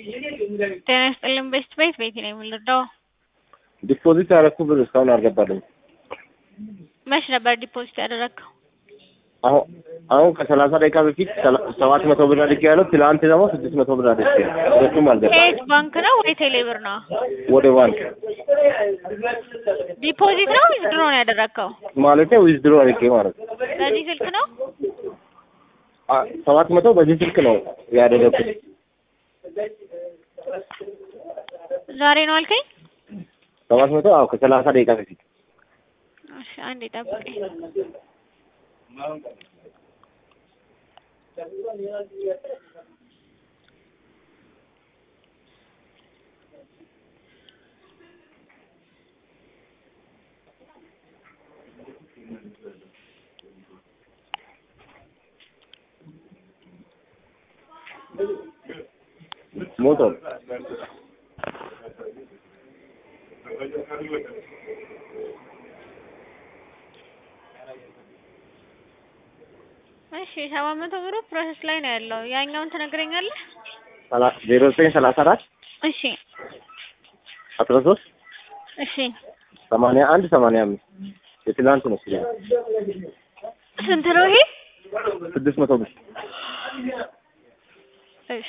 ጤና ይስጥልን ቤስት ቤት ቤት ነው የምንረዳው። ዲፖዚት ያደረኩ ብር እስካሁን አልገባልኝ። መች ነበር ዲፖዚት ያደረግከው? አሁን አሁን ከሰላሳ ደቂቃ በፊት ሰላ- ሰባት መቶ ብር አድርጌ ያለው ትላንት ደግሞ ስድስት መቶ ብር አድርጌ ሁለቱም አልገባ ከየት ባንክ ነው ወይ ቴሌ ብር ነው? ወደ ባንክ ዲፖዚት ነው ወይስ ድሮ ነው ያደረግከው? ማለት ዊዝድሮ አድርጌ ማለት ነው። በዚህ ስልክ ነው? አ- ሰባት መቶ በዚህ ስልክ ነው ያደረኩት። ዛሬ ነው አልከኝ? ሰባት መቶ አዎ ከሰላሳ ደቂቃ በፊት እሺ አንዴ ጠብቀኝ። ሞቷል። እሺ ሰባት መቶ ብሩ ፕሮሰስ ላይ ነው ያለው። ያኛውን ትነግረኛለህ? ሰላ- ዜሮ ዘጠኝ ሰላሳ አራት እሺ አስራ ሶስት እሺ ሰማንያ አንድ ሰማንያ አምስት የትላንት ነው ስለ ስንት ነው ይሄ? ስድስት መቶ ብር እሺ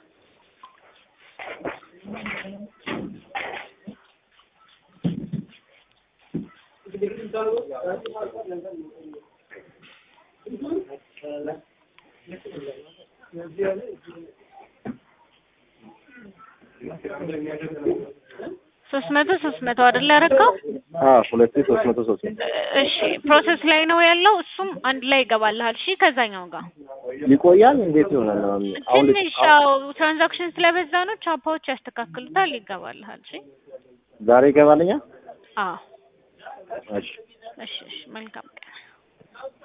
ሶስት መቶ ሶስት መቶ አይደል ያደረገው? አዎ ሁለት ሶስት መቶ ሶስት መቶ እሺ ፕሮሰስ ላይ ነው ያለው። እሱም አንድ ላይ ይገባልሃል። እሺ ከዛኛው ጋር ይቆያል እንዴት ይሆናል? አሁን አሁን ትንሽ ያው ትራንዛክሽን ስለበዛ ነው ቻፓዎች ያስተካክሉታል። ይገባልሃል። እሺ ዛሬ ይገባልኛል? አዎ እሺ እሺ እሺ መልካም ቀን